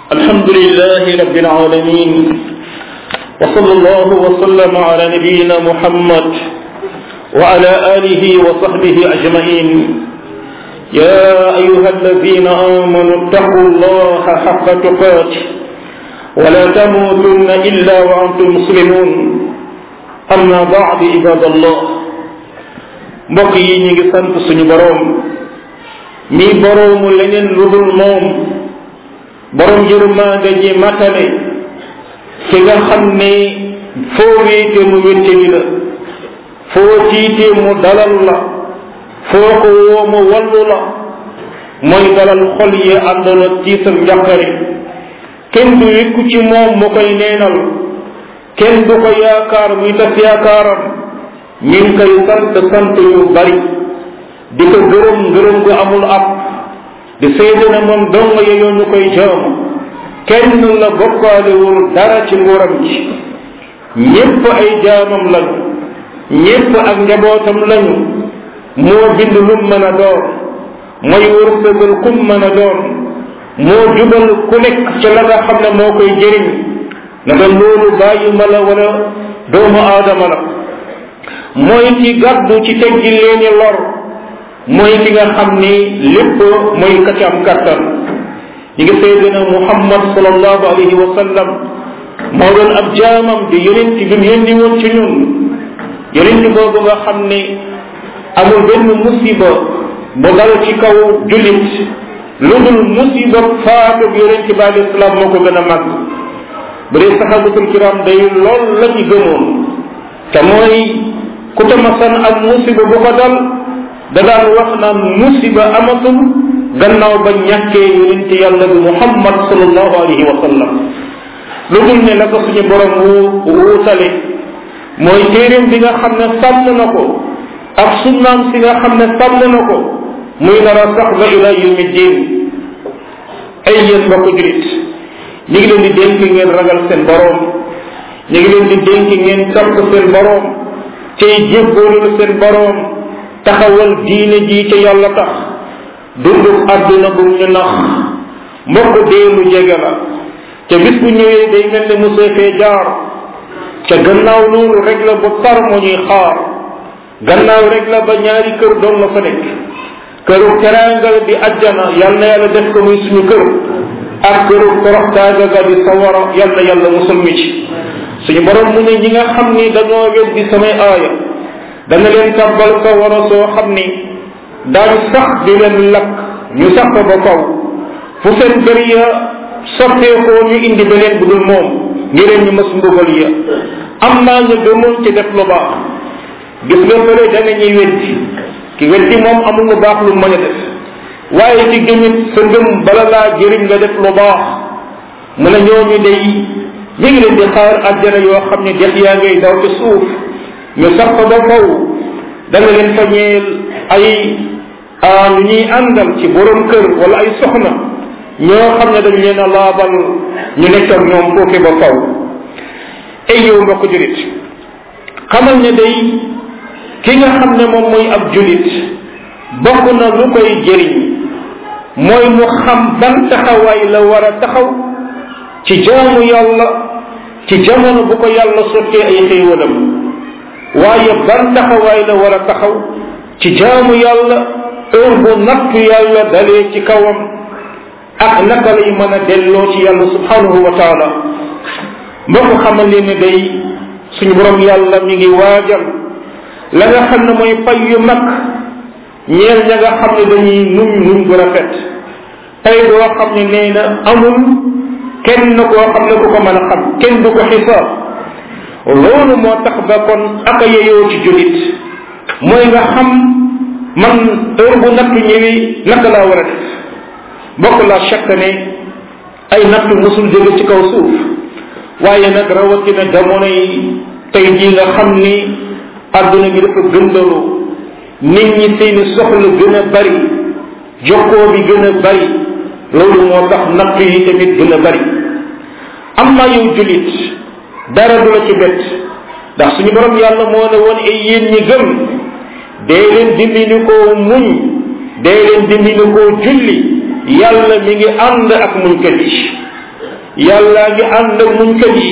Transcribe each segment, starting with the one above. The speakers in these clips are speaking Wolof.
الحمد لله رب العالمين وصلى الله وسلم على نبينا محمد وعلى آله وصحبه أجمعين يا أيها الذين آمنوا اتقوا الله حق تقاته ولا تموتن إلا وأنتم مسلمون أما بعد عباد الله mbokk yi ñu ngi sant suñu boroom mi boroomu leneen lu dul moom boroom yërmande ji matale ki nga xam ne foo wéete mu wéttali la foo tiite mu dalal la foo ko woo mu wallu la mooy dalal xol yi àndoon ak tiisam njàqare kenn du wékku ci moom mu koy neenal kenn du ko yaakaar muy tas yaakaaram ñu ngi koy sant sant yu bari di ko gërëm gërëm gu amul ab di seede ne moom dong yeyoo ñu koy jaamu kenn la bokkaalewul dara ci nguuram ci ñépp ay jaamam lañu ñépp ak njabootam lañu moo bind lum mën a doon mooy wërsëgal kum mën a doon moo jubal ku nekk ci la nga xam ne moo koy jëriñ na nga loolu bàyyi ma la wala doomu aadama la mooy ci gàddu ci teggi leeni lor mooy ki nga xam ni lépp mooy ka ci am kàttan ñi ngi seede na muhammad sallallahu alayhi wa sallam moo doon ab jaamam di yonent bi mu yónni woon ci ñun yonent boobu nga xam ni amul benn musiba bu dal ci kaw jullit lu dul musiba faatu yonent bi alayhi salaam moo ko gën a màgg bu dee saxaabatul kiram day lool la ñu gëmoon te mooy ku tamasan ak musiba bu ko dal da daan wax naan musiba amatul gannaaw ba ñàkkee yonente yàlla bi muhammad sallallahu alayhi wa sallam lu dul ne la ko suñu borom wu wuutale mooy téeréem bi nga xam ne sàmm na ko ak sunnaam si nga xam ne sàmm na ko muy nar a sax ba ila yawmi diin ay yéen mbokk julit ñu ngi leen di dénk ngeen ragal seen borom ñu ngi leen di dénk ngeen topp seen borom cay jébboolul seen borom taxawal diine ji ca yàlla tax dundu àdduna bu ñu nax mbokk dee lu jege la te bis bu ñëwee day mel ne mosoo fee jaar ca gannaaw loolu rek la bu tar moo ñuy xaar gannaaw rek la ba ñaari kër doon la fa nekk këru teraangal di ajjana yal na yàlla def ko muy suñu kër ak këru toroxtaaga ga di sawara yal na yàlla musal mi ci suñu borom mu ne ñi nga xam ni dañoo weddi samay aaya dana leen tàbbal sa wara soo xam ni daañu sax di leen lakk ñu sax ko ba faw fu seen kër ya sotteekoo ñu indi beneen bu dul moom ngir ñu mës mbugal ya am naa ñu gëmoon ci def lu baax gis nga fële dana ñuy weddi ki weddi moom amul lu baax lu mën a def waaye ci gëmit sa ngëm bala laa jëriñ nga def lu baax mu ne ñooñu day ñu ngi leen di xaar àjjana yoo xam ne dex yaa ngay daw ci suuf ñu sax ko ba faw danga leen fa ñeel ay ñu ñuy àndal ci borom kër wala ay soxna ñoo xam ne dañ leen a laabal ñu nekk ak ñoom foofu ba faw ay yow mbokk julit xamal ne day ki nga xam ne moom mooy ab julit bokk na lu koy jëriñ mooy mu xam ban taxawaay la war a taxaw ci jaamu yàlla ci jamono bu ko yàlla sottee ay xéewalam waaye ban taxawaay la war a taxaw ci jaamu yàlla heure bu nattu yàlla dalee ci kawam ak naka lay mën a delloo ci yàlla subhanahu wa taala mbokk xamal leen ne day suñu borom yàlla mi ngi waajal la nga xam ne mooy pay yu mag ñeel ña nga xam ne dañuy nuñ nuñ bu rafet tey doo xam ne nee na amul kenn koo xam ne ku ko mën a xam kenn du ko xisaab loolu moo tax ba kon aka yeyoo ci jullit mooy nga xam man heure bu nattu ñëwi naka laa war a def bokk la chaque ne ay nattu musul jóge ci kaw suuf waaye nag rawatina jamono yi tey jii nga xam ni adduna bi dafa gëndalu nit ñi seeni soxla gën a bari jokkoo bi gën a bari loolu moo tax nattu yi tamit gën a bari am naa yow jullit dara du la ci bett ndax suñu borom yàlla moo ne woon ay yéen ñi gëm dee leen dimbali koo muñ dee leen dimbali koo julli yàlla mi ngi ànd ak muñkat yi yàllaa ngi ànd ak muñkat yi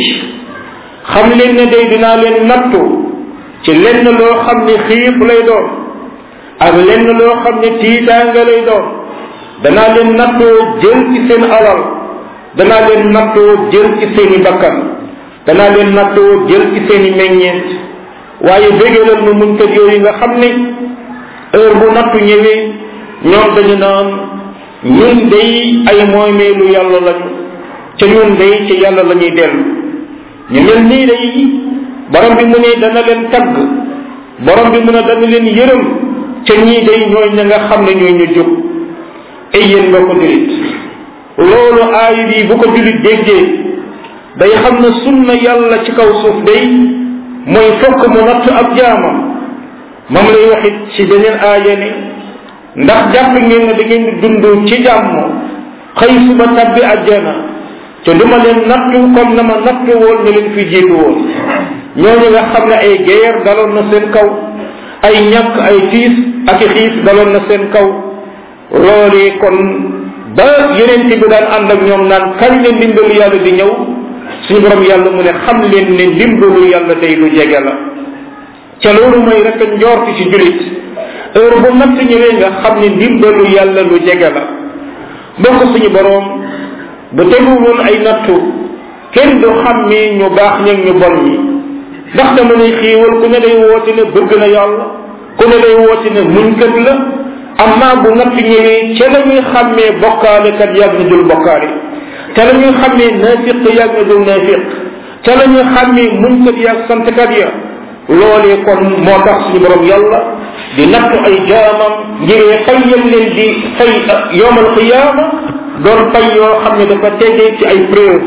xam leen ne day dinaa leen nattu ci lenn loo xam ne xiif lay doon ak lenn loo xam ne tiitaanga lay doon danaa leen nattoo jël ci seen alal danaa leen nattoo jël ci seeni bakkan danaa leen nattoo jël ci seeni meññeent waaye bégalal nu muñkat yooyu nga xam ne heure bu nattu ñëwee ñoom dañu naan ñun day ay moomeelu yàlla lañu ca ñun day ci yàlla la ñuy dellu ñu mel nii day borom bi mu ne dana leen tagg borom bi mu ne dana leen yërëm ca ñii day ñooy ña nga xam ne ñooy ñu jóg ay yéen nga ko julit loolu aay bi bu ko julit déggee day xam ne sunna yàlla ci kaw suuf day mooy fokk mu natt ab jaamam moom lay waxit ci beneen aaya ne ndax jàpp ngeen ne da ngeen di dund ci jàmm xëy suba tabbi àjjana te duma leen nattu comme na ma nattu woon ne leen fi jiitu woon ñooñu nga xam ne ay guerre daloon na seen kaw ay ñàkk ay tiis ak i xiif daloon na seen kaw loolee kon ba yeneen bi daan ànd ak ñoom naan kañ leen ndimbalu yàlla di ñëw suñu borom yàlla mu ne xam leen ne ndimbalu yàlla day lu jege la ca loolu mooy rek njoorti ci julit heure bu natt ñëwee nga xam ne ndimbalu yàlla lu jege la mbokk suñu borom bu teguloon ay nattu kenn du xàmmee ñu baax ñag ñu bon ñi ndax dama lay xiiwal ku ne day woote ne bëgg na yàlla ku ne day woote ne muñkat la amma bu natt ñëwee ca la ñuy xàmmee bokkaale kat yàgg na dul bokkaale ca la ñuy xàmmee naafiq yàgg na dul naafiq ca la ñuy xàmmee muñkat yàgg santkat ya loolee kon moo tax suñu borom yàlla di natt ay jaamam ngiree fayyal leen di fay yowmal qiyaama doon fay yoo xam ne dafa tegee ci ay preuve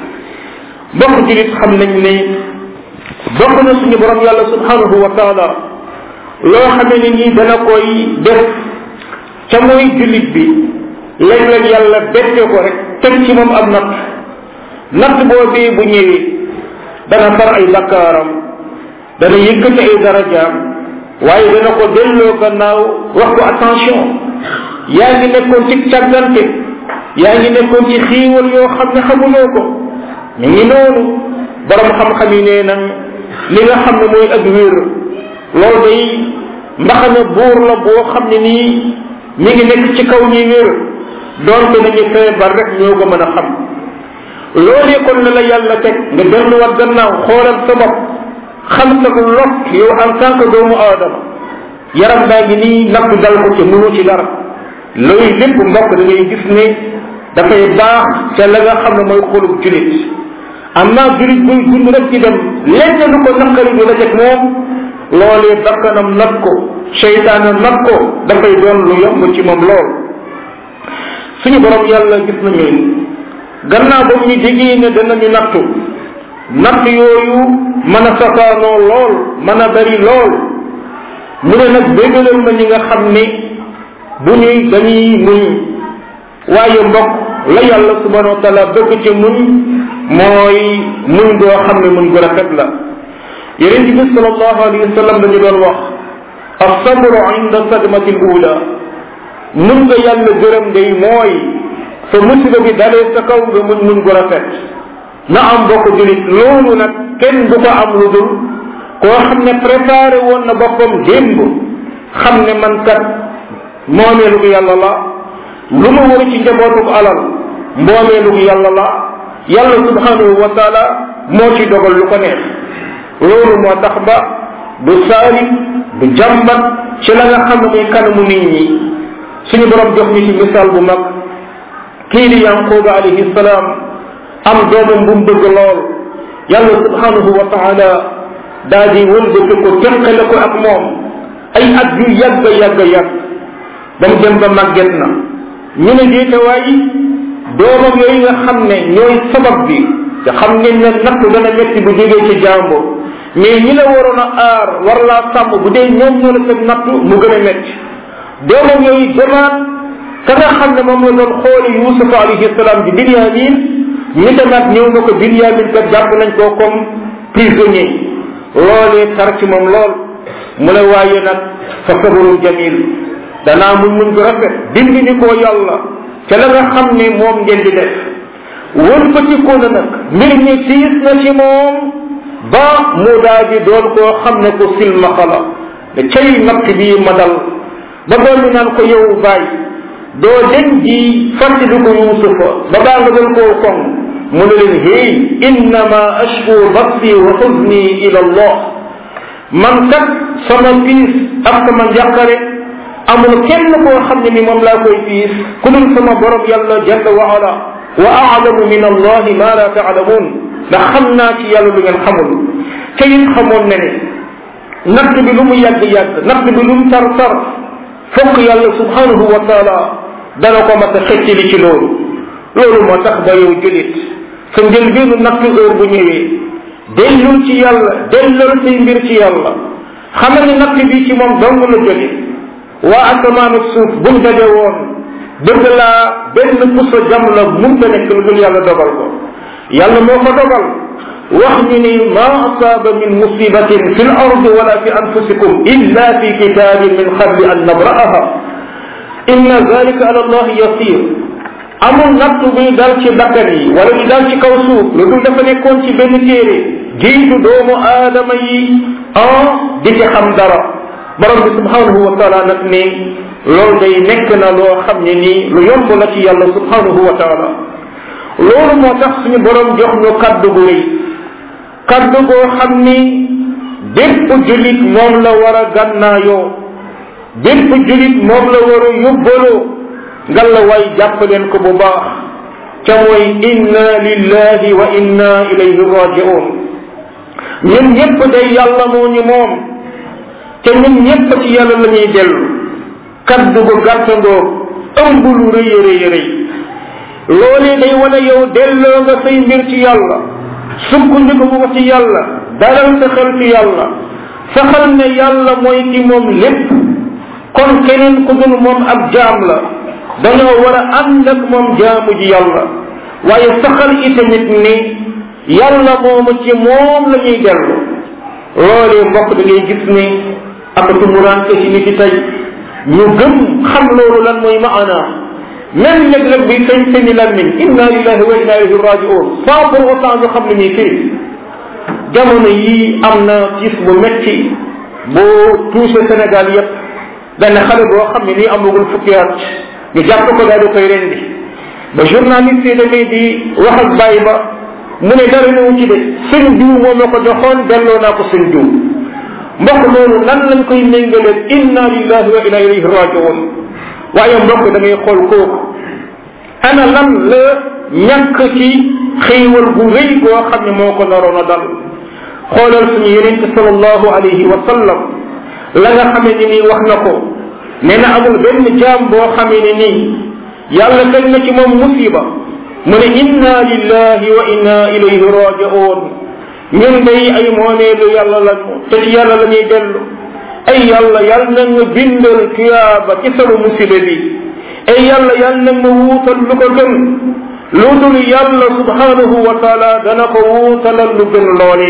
bokk julit xam nañ ne bokk na suñu borom yàlla subhanahu wa taala loo xamee ne nii dana koy def ca mooy julit bi léeg-léeg yàlla bette ko rek teg ci moom ab natt natt boobee bu ñëwee dana far ay bakkaaram dana yëkkati ay darajaam waaye dana ko delloo gannaaw wax ko attention yaa ngi nekkoon ci càggante yaa ngi nekkoon ci xiiwal yoo xam ne xamuloo ko ñu ngi noonu borom xam-xam yi nee nañ li nga xam ne mooy ak wér loolu day mbaxana buur la boo xam ne nii mi ngi nekk ci kaw ñi wér doonte nañu feebar rek ñoo ko mën a xam loolee kon la la yàlla teg nga delluwaat gannaaw xoolal sa bopp xam sa ko lot yow en tant que doomu aadama yaram baa ngi nii natt dal ko ci mënu ci dara loolu lépp mbokk da ngay gis ne dafay baax ca la nga xam ne mooy xolub julit amma julit buy dund rek ci dem lenn lu ko naqari du la teg moom loolee bakkanam nat ko seytaane nat ko dafay doon lu yomb ci moom lool suñu borom yàlla gis nañu gannaaw ba ñu digee ne danañu nattu natt yooyu mën a safaanoo lool mën a bari lool mu ne nag bégalal ma ñi nga xam ne bu ñuy dañuy muñ waaye mbokk la yàlla subhanahu wa taala bëgg ci muñ mooy muñ goo xam ne muñ gu rafet la yeneen bi sallallahu alayhi wa sallam dañu doon wax asabru inda sadmati l ula muñ nga yàlla gërëm day mooy fa musiba bi dalee sa kaw nga muñ muñ gu rafet na am bokk julit loolu nag kenn du ko am lu dul koo xam ne préparé woon na boppam démb xam ne man kat moomeelu ko yàlla la lu ma war ci njabootuk alal mboomeelu ko yàlla la yàlla subhanahu wa taala moo ci dogal lu ko neex loolu moo tax ba du saari du jàmbat ci la nga xam ne muy kanamu nit ñi suñu borom jox ñu ci misaal bu mag kii di yanquba alayhi salaam am doomam bu mu bëgg lool yàlla subhanahu wa taala daa di wëlbati ko teqale ko ak moom ay at yu yàgg yàgg yàgg ba mu dem ba màgget na ñu ne déetawaay doomam yooyu nga xam ne ñooy sabab bi te xam ngeen ne nattu dana metti bu jógee ci jàmbo mais ñi la waroon a aar war laa sàmm bu dee ñoom ñoo la teg nattu mu gën a metti doomam yooyu demaat ka nga xam ne moom la doon xooli yusufa alayhi salaam di binyamin ñi demaat ñëw na ko binyamin kat jàpp nañ koo comme prisonnier loolee tar ci moom lool mu ne waaye nag fa sabarun jamil danaa muñ muñ ko rafet dindi ni koo yàlla ca la nga xam ne moom ngeen di def wëlbatiku na nag mbir mi tiis na ci moom ba mu daa di doon koo xam ne ko silmaxa la ne cay natt bii ma dal ba doon ñu naan ko yow baay doo den ji fàttali ko yuusufa ba baa nga doon koo koŋ mu ne leen hey innama ashku basi wa xuzni ila allah man kat sama piis ak sama njàqare amul kenn koo xam ne ni moom laa koy piis ku dul sama borom yàlla jalla wa ala wa aalamu min allahi ma la taalamuun ndax xam naa ci yàlla lu ngeen xamul te it xamoon ne ne natt bi lu mu yàgg-yàgg natt bi lu mu tar tar fokk yàlla subhanahu wa taala dana ko mat a xëccali ci loolu loolu moo tax ba yow julit sa njëlbeenu natt heure bu ñëwee dellul ci yàlla dellal say mbir ci yàlla xamal ni natt bi ci moom dong la jóge waa asamaan ak suuf buñ daje woon bëgg laa benn puso jam la munta nekk lu dul yàlla dogal ko yàlla moo ko dogal wax ñu ni ma asaaba min musibatin fi l ardi wala fi anfusikum illa fi kitabin min qabli an nabra'aha inna zalika ala allah yasir amul nattu bi dal ci bakkan yi wala di dal ci kaw suuf lu dul dafa nekkoon ci benn téere jiitu doomu aadama yi ah di ci xam dara borom bi subhanahu wa taala nag ni loolu day nekk na loo xam ne nii lu yomb la ci yàlla subhanahu wa taala loolu moo tax suñu borom jox ñu kaddu gu rëy kaddu goo xam ni bépp julit moom la war a gànnaayoo bépp julit moom la war a yóbbaloo ngal la waay jàpp leen ko bu baax ca mooy inna lillahi wa inna ilayhi rajiun ñun ñëpp day yàlla moo ñu moom te ñun ñëpp ci yàlla la ñuy dellu kaddu gu gàttandoo ëmb lu rëy rëy rëy loolee day wane yow delloo nga say mbir ci yàlla sukkandiku ko ci yàlla dalal sa xel ci yàlla saxal ne yàlla mooy ki moom lépp kon keneen ku dul moom ab jaam la dañoo war a ànd ak moom jaamu ji yàlla waaye saxal itamit ni yàlla moomu ci moom la ñuy dellu loolee mbokk da ngay gis ni ak tumuraanke ci nit yi tey ñu gëm xam loolu lan mooy maana même léeg-léeg bi sañ seeni lammiñ inna lillahi wa inna ilayhi rajiun sans pour autant ñu xam li muy firi jamono yii am na gis bu metti boo touché Sénégal yépp benn xale boo xam ne nii amagul fukki at ñu jàpp ko daal di koy rendi ba journaliste yi demee di wax ak bàyyi ba mu ne dara ñëw ci de sëñ diw moo ma ko joxoon delloo naa ko sëñ diw mbokk loolu lan lañ koy méngalee inna lillahi wa inna ilayhi rajiun waaye mbokk da ngay xool kooku ana lan la ñàkk ci xéewal gu rëy goo xam ne moo ko naroon a dal xoolal suñu yonente sallallahu alayhi wa sallam la nga xamee ni nii wax na ko nee na amul benn jaam boo xamee ne nii yàlla teg na ci moom musiba mu ne inna lillahi wa inna ilayhi rajiun ñun day ay moomeelu yàlla lañu te ci yàlla la ñuy dellu ay yàlla yàlla na nga bindal tuyaaba ci sama musiba bi ay yàlla yàlla na nga wuutal lu ko gën lu dul yàlla subhanahu wa taala dana ko wuutalal lu gën loole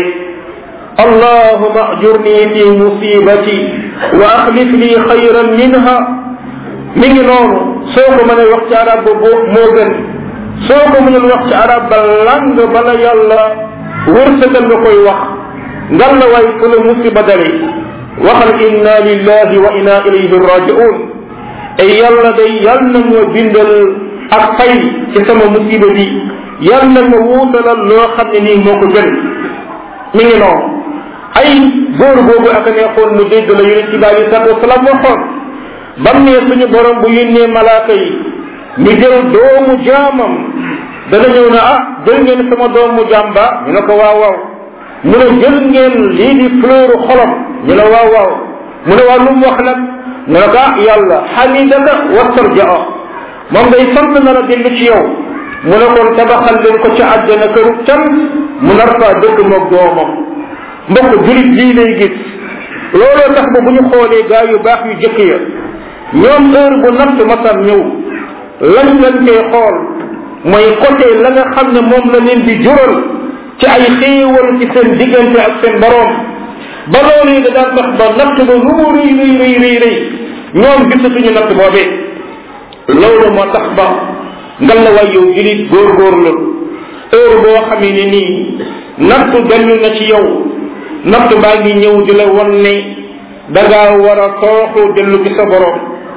allahuma ajurni fi musibati wa axlif li xayran minha mi ngi noonu soo ko mënee wax ci arab ba moo gën soo ko mënul wax ci arab ba lang bala yàlla wërsëgal nga koy wax ngal la waay fu la musiba dale waxal inna lillahi wa inna ilayhi rajiun ay yàlla day yàlla na moo bindal ak fay ci sama musiba bi yàlla na ma wuutalal loo xam ne nii moo ko gën mi ngi noonu ay góor boobu ak a neexoon mu dégg la yonent bi alei salatu wasalaam waxoon bam ne suñu borom bu yónnee malaaka yi ñu jël doomu jaamam dana ñëw ne ah jël ngeen sama doomu jaam ba ñu ne ko waaw waaw mu ne jël ngeen lii di fleur xolam ñu ne waaw waaw mu ne waaw lu mu wax nag mu ne ko ah yàlla xamidaka wastarjaa moom day sant na la dellu ci yow mu ne kon tabaxal leen ko ca àjjana këru can mu nar faa dëkk moog doomam mbokk julit lii lay gis looloo tax ba bu ñu xoolee gaa yu baax yu jëkk ya ñoom heure bu natt masam ñëw lañ lañ koy xool mooy côté la nga xam ne moom la leen di jural ci ay xéewal ci seen diggante ak seen boroom ba loolu yi da daan tax ba natt ba lu mu rëy rëy rëy rëy rëy ñoom gisatuñu natt boobee loolu moo tax ba ngal la waay yow julit góorgóorlu heure boo xamee ne nii nattu dellu na ci yow nattu baa ngi ñëw di la won ne dangaa war a tooxu dellu ci sa borom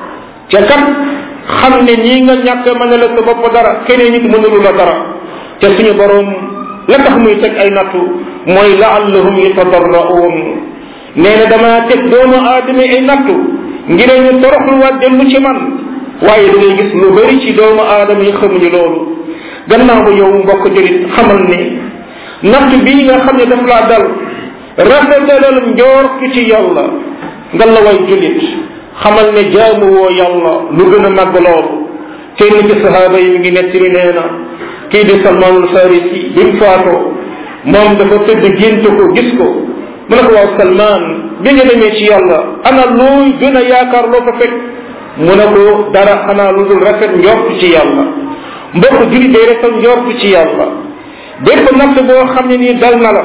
ca kat xam ne nii nga ñàkk mën a la sa bopp dara keneen nit mënulu la dara te suñu borom la tax muy teg ay nattu mooy laallahum yatadarraun nee na damaa teg doomu aadama ay nattu ngir ñu toroxluwaat dellu ci man waaye da ngay gis lu bari ci doomu aadama yi xamuñu loolu gannaaw ba yow mbokk julit xamal ne natt bii nga xam ne daf laa dal rafetalal njortu ci yàlla nga la way julit xamal ne jaamu woo yàlla lu gën a màgg loolu kenn ci sahaaba yi mi ngi nettali nee na kii di salmaanul farisi bi mu faatoo moom dafa tëdd gént ko gis ko mu ne ko waaw salmaan bi nga demee ci yàlla ana looy gën a yaakaar loo ko fekk mu ne ko dara xanaa lu dul rafet njort ci yàlla mbokk julli day rafet njort ci yàlla bépp natt boo xam ne nii dal na la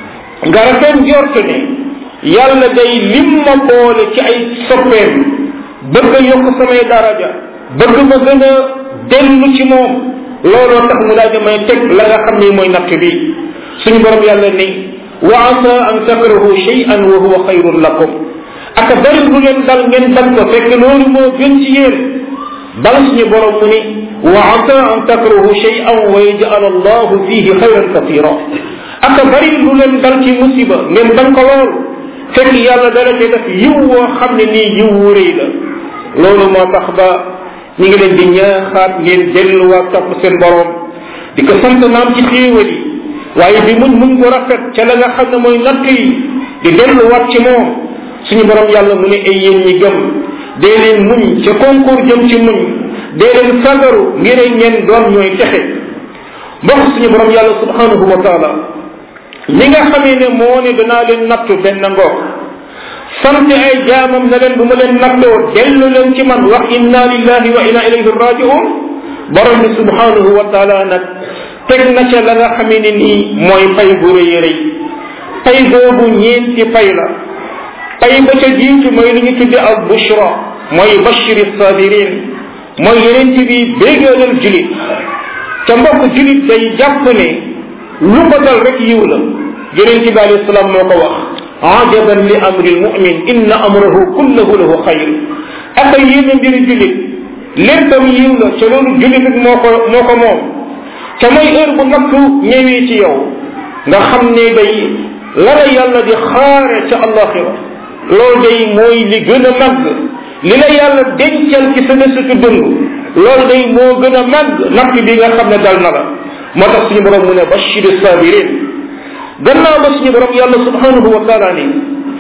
nga rafet njort ne yàlla day lim ma boole ci ay soppeem bëgg a yokk samay daraja bëgg ma gën a dellu ci moom looloo tax mu daal di may teg la nga xam ne mooy natt bi suñu borom yàlla ni wa asa an takrahu shay'an wa huwa xayrun lakum aka bari lu leen dal ngeen bañ ko fekk loolu moo gën ci yéen bal suñu borom mu ni wa asa an takrahu shay'an wa yaj'al allahu fihi xayran katira aka bari lu leen dal ci musiba ngeen bañ ko lool fekk yàlla dara ci def yiw woo xam ne nii yiw wu rëy la loolu moo tax ba ñu ngi leen di ñaaxaat ngeen delluwaat topp seen borom di ko sant naam ci xéewal yi waaye bi muñ muñ ko rafet ca la nga xam ne mooy natt yi di delluwaat ci moom suñu borom yàlla mu ne ay yéen ñi gëm dee leen muñ ca concours jëm ci muñ dee leen fagaru ngir ngeen doon ñooy texe mbokk suñu borom yàlla subhanahu wa taala li nga xamee ne moo ne danaa leen nattu benn ngoog sant ay jaamam na leen bu ma leen nattoo dellu leen ci man wax inna lillahi wa inna ilayhi rajiun borom bi subhanahu wa taala nag teg na ca la nga xamee ne nii mooy pay bu rëy rëy pay boobu ñeenti pay la pay ba ca jiitu mooy li ñu tudde al bushra mooy bashiri sabirin mooy yeneen ci bi béegalal julit ca mbokk julit day jàpp ne lu ko dal rek yiw la yeneen ci bi alayhi salaam moo ko wax ajaban li amri lmumin inna amrahu kullahu lahu xayr aka yéene mbiri julit léppam yiw la ca loolu julit rek moo ko moo ko moom ca mooy heure bu nattu ñëwee ci yow nga xam ne day la la yàlla di xaare ca allaxira loolu day mooy li gën a màgg li la yàlla dencal ci sa desitu dund loolu day moo gën a màgg natt bi nga xam ne dal na la moo tax suñu borom mu ne bashiri sabirin gannaaw ba suñu borom yàlla subhanahu wa taala ni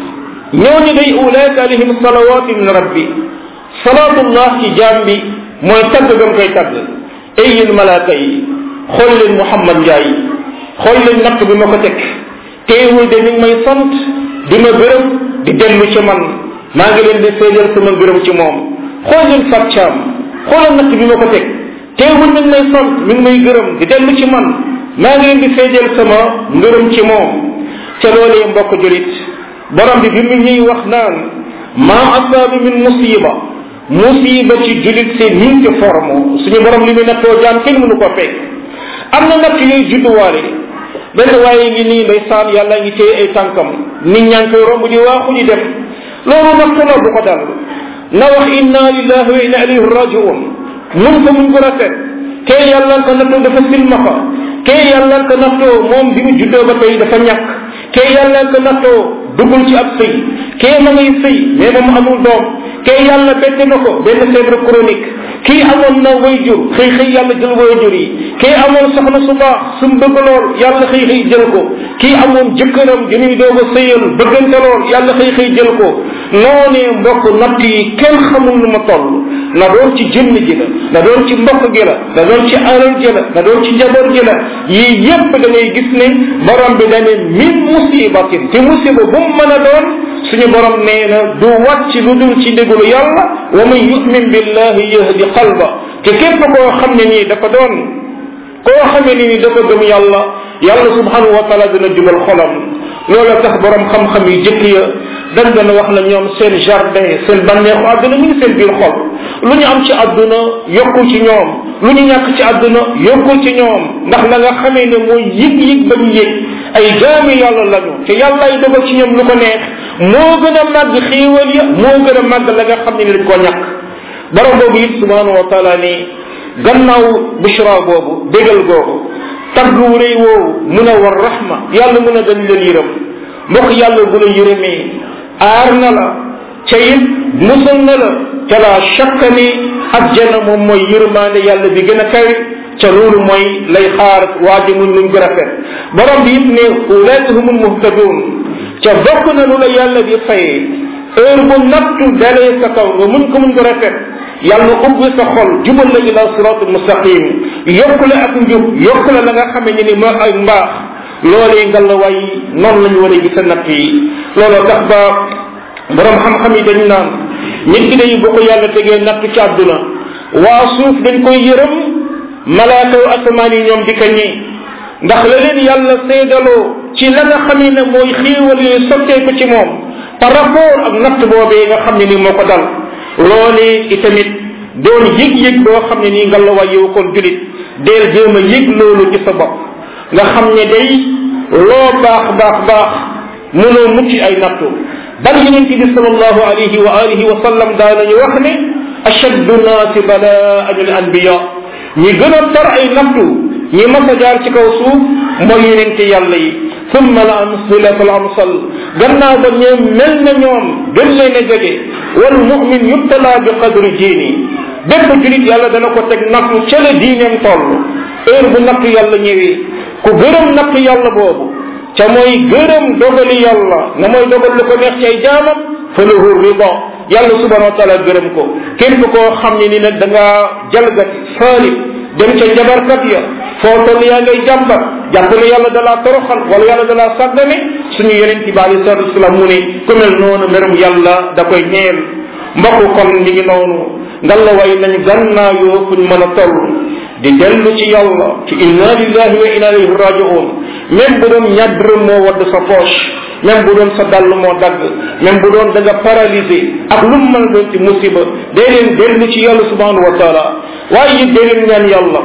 ñooñu day ulaika alayhim salawatu min rabbi salaatullah ci jaam bi mooy tagg gam koy tagg ay yéen malaaka yi xool leen Muhammad Ndiaye xool leen natt bi ma ko teg teewul de mi ngi may sant di ma gërëm di dellu ci man maa ngi leen di seedeel sama gërëm ci moom xool leen Fat Thiam xoolal natt bi ma ko teg teewul mi ngi may sant mi ngi may gërëm di dellu ci man maa ngi leen di seedeel sama ngërëm ci moom ca loolee mbokk julit borom bi bi mu ñuy wax naan maa asaabi min musiba musiba ci julit c'est multi forme suñu borom li muy nattoo jaam kenn mënu ko fekk am na natt yooyu judduwaale benn waaye ngi nii ndeysaan yàlla ngi téye ay tànkam nit ñaa ngi koy romb di waaxu di dem loolu nattu la bu ko dal na wax inna lillahi wa inna ilayhi rajiun mun ko muñ ko rafet kee yàlla ko nattoo dafa silmaxa kee yàlla ko nattoo moom bi mu juddoo ba tey dafa ñàkk kee yàlla ko nattoo duggul ci ab sëy kee ma ngay sëy mais moom amul doom kee yàlla bette na ko benn fièvre chronique kii amoon na wayjur xëy xëy yàlla jël wayjur yi kii amoon soxna su baax su mu bëgg lool yàlla xëy xëy jël ko kii amoon jëkkëram di ñuy doog a sëyal bëggante lool yàlla xëy xëy jël ko noonee mbokk natt yi kenn xamul nu ma toll na doon ci jëmm ji la na doon ci mbokk gi la na doon ci alal ji la na doon ci njaboot gi la yii yépp da ngay gis ne borom bi dane min musibatin te musiba bu mu mën a doon suñu borom nee na du wàcc lu dul ci ndigalu yàlla wa man yumin billahi yahdi qalba te képp koo xam ne nii dafa doon koo xamee ni ni dafa gëm yàlla yàlla subhanahu wa taala dina jubal xolam loola tax borom xam-xam yu jëkk ya dañ doon wax na ñoom seen jardin seen bànneexu àdduna ñu ngi seen biir xol lu ñu am ci àdduna yokkul ci ñoom lu ñu ñàkk ci àdduna yokkul ci ñoom ndax la nga xamee ne mooy yëg-yëg ba ñu yëg ay jaami yàlla lañu te yàlla ay dogal ci ñoom lu ko neex moo gën a màgg xéewal ya moo gën a màgg la nga xam ne ni dañ koo ñàkk borom boobu it subhanahu wa taala ni gannaaw bushra boobu bégal googu tagg wu rëy woowu mun a war rahma yàlla mun a dañ leen yërëm mbokk yàlla bu la yërëmee aar na la ca it musal na la ca la shakka ni ajjana moom mooy yërmaande yàlla bi gën a kawe ca loolu mooy lay xaar waaji muñ muñ gën a fet borom bi it ne ulaika humul muhtadun ca bokk na lu la yàlla di fayee heure bu nattu dalee sa kaw nga muñ ko muñ ko rafet yàlla ubbi sa xol jubal la ila siratul mustaqim yokku la ak njub yokku la la nga xamee ne ni moo ay mbaax loolee nga la way noonu la ñu war a gis natt yi looloo tax ba borom xam-xam yi dañu naan nit ki day bu ko yàlla tegee natt ci àdduna waa suuf dañ koy yërëm malaakaw asamaan yi ñoom di ko ñi ndax la leen yàlla seedaloo ci la nga xamee ne mooy xéewal yooyu sotteeku ci moom par rapport ak natt boobee nga xam ne ni moo ko dal loolee itamit doon yëg-yëg boo xam ne nii nga la way yow kon julit deel jéem a yëg loolu ci sa bopp nga xam ne day loo baax baax baax mënoo mucc ay nattu bal yonente bi salallahu alayhi wa alihi wa sallam daanañu wax ne ashaddu naasi balaan al anbiya ñi gën a tar ay nattu ñi mas a jaar ci kaw suuf mooy yonente yàlla yi summa la amsilatu al amsal gannaaw ba ñoom mel na ñoom gën leen a jege wal mumin yubtala bi qadri diini bépp julit yàlla dana ko teg nattu ca la diineem toll heure bu nattu yàlla ñëwee ku gërëm nattu yàlla boobu ca mooy gërëm dogali yàlla na mooy dogal lu ko neex ci ay jaamam fa lahu rida yàlla subhanahu wa taala gërëm ko képp koo xam ne ni nag da ngaa jalgati saalib dem ca njabarkat ya foo toll yaa ngay jàmbat jàpp ne yàlla dalaa toroxal wala yàlla dalaa sàggane suñu yeneen ci bi alei salatu wasalaam mu ne ku mel noonu mbirum yàlla da koy ñeel mbokk kon mi ngi noonu ngal la way nañ gannaayoo fuñ mën a toll di dellu ci yàlla ci inna lillahi wa inna ilayhi rajiun même bu doon ñàddërëm moo wadd sa poche même bu doon sa dàll moo dagg même bu doon da nga paralysé ak lu mu mën a doon ci musiba day leen dellu ci yàlla subhanahu wa taala waaye it day leen ñaan yàlla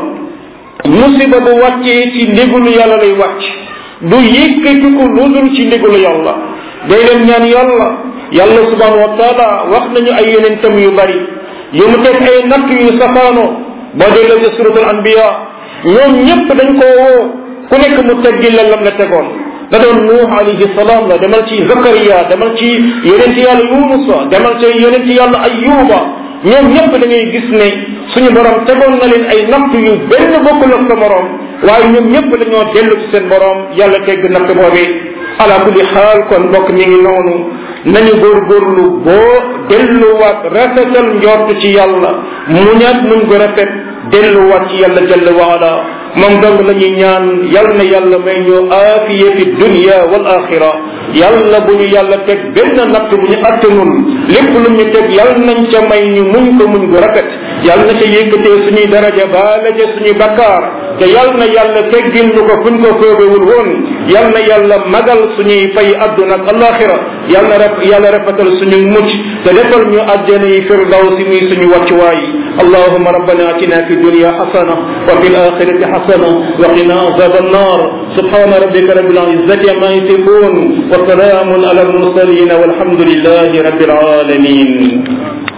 musiba bu wàccee ci ndigalu yàlla lay wàcc du yëkkati ko lu dul ci ndigalu yàlla day leen ñaan yàlla yàlla subhanahu wa taala wax nañu ay yonentam yu bari yu mu teg ay natt yu safaanoo boo delloo ci suratul anbiya ñoom ñëpp dañ koo woo ku nekk mu teggi la lam la tegoon da doon nuux alayhi salaam la demal ci zakariya demal ci yonent yàlla yunusa demal ci yonent yàlla ayuba ñoom ñëpp da ngay gis ne suñu borom tegoon na leen ay natt yu benn bokkul ak sa morom waaye ñoom ñëpp dañoo dellu ci seen borom yàlla tegg natt boobee ala kulli xaal kon mbokk mi ngi noonu nañu góorgóorlu boo delluwaat rafetal njort ci yàlla muñaat muñ ko rafet delluwaat ci yàlla jalla waala moom dong la ñuy ñaan yal na yàlla may ñu aafiya fi dunya wal axira yàlla bu ñu yàlla teg benn natt bu ñu attanul lépp lu ñu teg yal nañ ca may ñu muñ ko muñ ko rafet yal na ca yëkkatee suñuy daraja baale ca suñuy bakkaar te yal na yàlla teggil ñu ko fuñ ko foogewul woon yal na yàlla magal suñuy fay adduna ak alaxira yal na rep yàlla rafetal suñu mucc te defal ñu àjjana yi firdawsi muy suñu wàccuwaay اللهم ربنا اتنا في الدنيا حسنه وفي الاخره حسنه وقنا عذاب النار سبحان ربك رب العزه عما يصفون وسلام على المرسلين والحمد لله رب العالمين